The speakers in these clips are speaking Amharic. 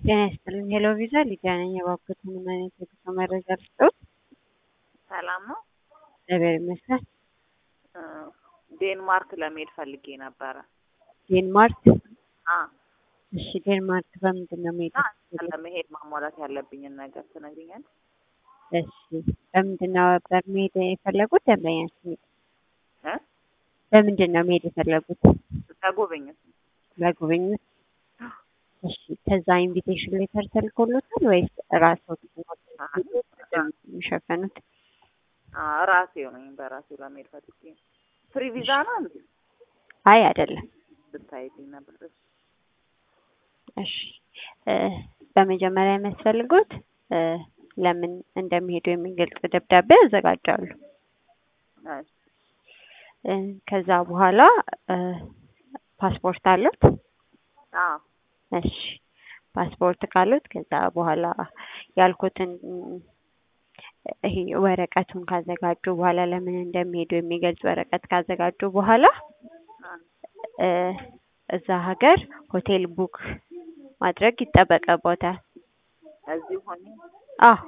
ጤና ይስጥልኝ። ሄሎ ቪዛ ሊዲያ ነኝ። የባኮት ምንም አይነት የጉዞ መረጃ ልስጥዎት? ሰላም ነው። እግዚአብሔር ይመስገን። እ ዴንማርክ ለመሄድ ፈልጌ ነበረ። ዴንማርክ? አ እሺ፣ ዴንማርክ በምንድን ነው መሄድ? ለመሄድ ማሟላት ያለብኝን ነገር ትነግሪኛለሽ? እሺ፣ በምንድን ነው ነበር መሄድ የፈለጉት? ደንበኛችን እ በምንድን ነው መሄድ የፈለጉት? ለጉብኝት ለጉብኝት? እሺ፣ ከዛ ኢንቪቴሽን ሌተር ተልኮሎታል ወይስ ራስዎት የሚሸፈኑት? አ ራሴው ነኝ በራሴው ለመሄድ ፈልጌ ነው። ፍሪ ቪዛ ነው እንዴ? አይ አይደለም። ብታይልኝ ነበር። እሺ እሺ እ በመጀመሪያ የሚያስፈልጉት እ ለምን እንደሚሄዱ የሚገልጽ ደብዳቤ ያዘጋጃሉ። እሺ እ ከዛ በኋላ እ ፓስፖርት አሉት? አዎ እሺ ፓስፖርት ካሉት ከዛ በኋላ ያልኩትን ይሄ ወረቀቱን ካዘጋጁ በኋላ ለምን እንደሚሄዱ የሚገልጽ ወረቀት ካዘጋጁ በኋላ እ እዛ ሀገር ሆቴል ቡክ ማድረግ ይጠበቅቦታል። እዚህ ሆኜ አዎ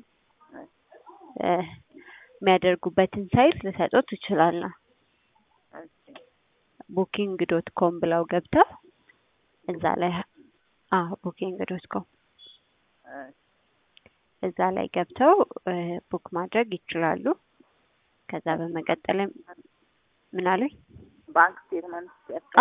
እ የሚያደርጉበትን ሳይት ልሰጦት እችላለሁ። እሺ ቡኪንግ ዶት ኮም ብለው ገብተው እዛ ላይ አዎ ቡኪንግ ዶት ኮም እሺ እዛ ላይ ገብተው እ ቡክ ማድረግ ይችላሉ። ከዛ በመቀጠልም ምን አሉኝ? ባንክ ስቴትመንት